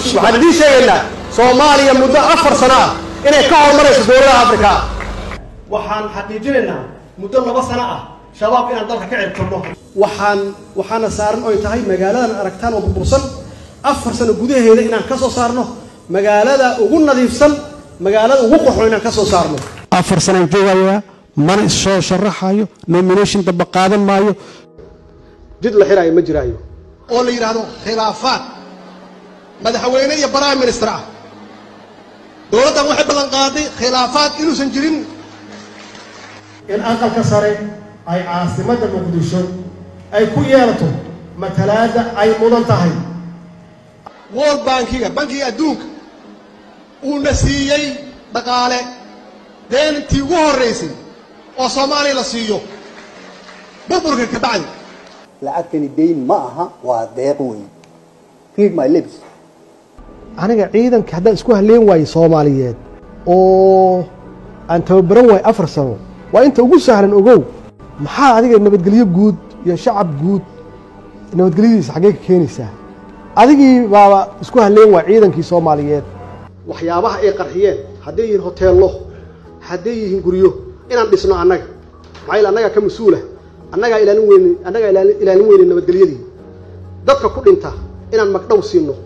waxaan idiin sheegaynaa soomaaliya muddo afar sano ah inay ka horumarayso dowladaha afrika waxaan xaqiijinaynaa muddo laba sano ah shabaab inaan dalka ka cirtirno waxaan waxaana saaran oy tahay magaaladan aragtaan oo burbursan afar sano gudaheeda inaan ka soo saarno magaalada ugu nadiifsan magaalada ugu qoxon inaan ka soo saarno afar sanaan joogayaa mana issoo sharaxayo nomination damba qaadan maayo jid la xiraayo ma jiraayo oo la yidhaahdo khilaafaad madaxweyne iyo prime minister ah dowladdan waxay ballan qaaday khilaafaad inuusan jirin in aqalka sare ay caasimadda muqdisho ay ku yeelato matalaadda ay mudan tahay world bankiga bankiga adduunka uuna siiyey dhaqaale deentii ugu horraysay oo soomaaliya la siiyo burburka ka bacdi lacagtani dayn ma aha waa deeq weyn read my lips aniga ciidanka haddaan isku halleen waayo soomaaliyeed oo aan tababaran waayo afar sano waa inta ugu sahlan ogow maxaa adiga nabadgelyo guud iyo shacab guud nabadgelyadiisa xaggee ka keenaysaa adigii baaba isku halleen waay ciidankii soomaaliyeed waxyaabaha ay qarxiyeen hadday yihiin hoteello hadday yihiin guryo inaan dhisno annaga maxaa yeele annagaa ka mas-uula annagaa ilaalin weyne annagaa ilaalin ilaalin weyne nabadgelyadii dadka ku dhinta inaan magdhow siino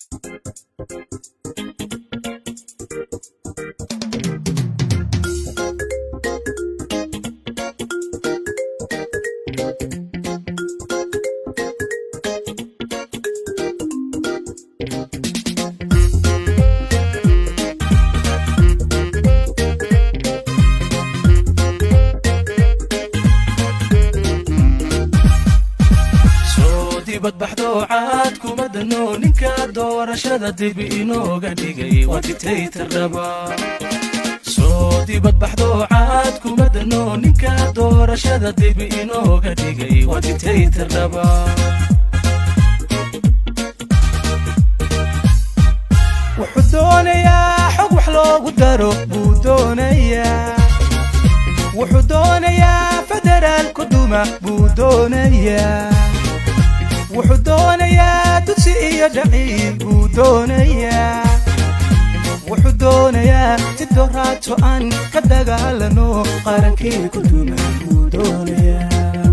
soo dibadbaxdo caad kuma dano ninka doorashada dib inooga dhigay waa dictator dhaba soo dibadbaxdo caad kuma dano ninka doorashada dib inooga dhigay waa dictator dhaba wuxuu doonayaa xog wax loogu daro buu doonayaa wuxuu doonayaa federaalku duma buu doonayaa wuxuu doonayaa dugsi iyo dhaciil buu doonayaa wuxuu doonayaa si doraato aan ka dagaalano qarankii ku duma buu doonayaa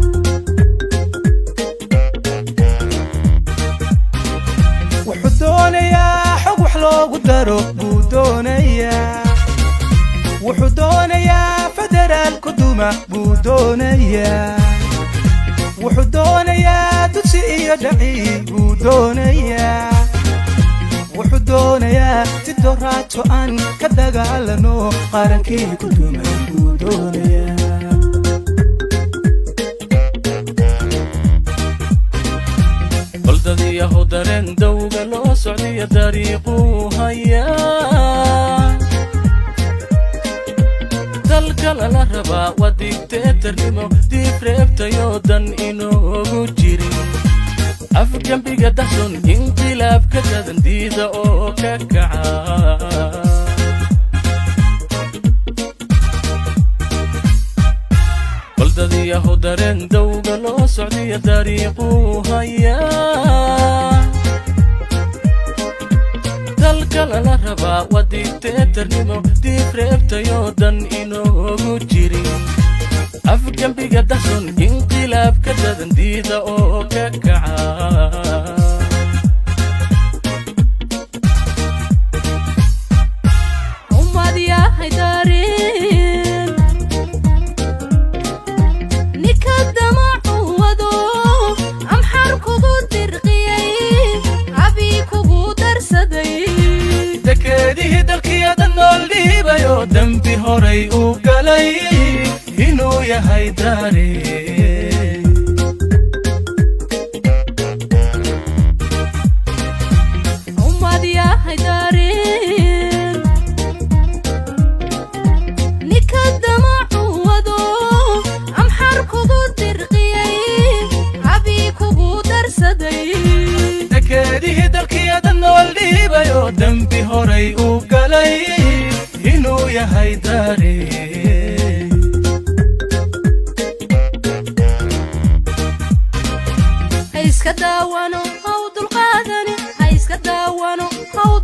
wuxuu doonayaa xog wax loogu daro buu doonayaa wuxuu doonayaa federaalku duma buu doonayaa wuxuu doonayaa dugsi iyo dhaciil buu doonayaa wuxuu doonayaa si doraato aan ka dagaalano qarankii ku duma buu doonayaa baldadiyahu dareen dawga loo socdiyo dariiquu hayaa dalka lala rabaa waa digteetarnimo diib reebtayoo dan inoogu jirin afgembiga dahson inqilaabka dadan diida oo ka kaca baldadiyahu dareen dawga loo socdiyo dariiquu hayaa dalka lala rabaa waa digteetarnimo diib reebtayoo dan inoogu jirin afgembiga dahson inqilaabka dadan diida oo ka kaca ummad yahay dareen ninka damacu wado amxar kugu dirqiyey abi kugu darsaday dekeedihii dalkiyadan nool dhiibayoo dembi horay u galay inuu yahay daare ummad yahay dareen ninka damacu wado amxar kugu dirqiyey abi kugu darsaday dekeedihii dalkiyadan nool dhiibayoo dembi horay u galay inuu yahay daare ha iska daawano ha u dulqaadani ha iska daawa dawano haw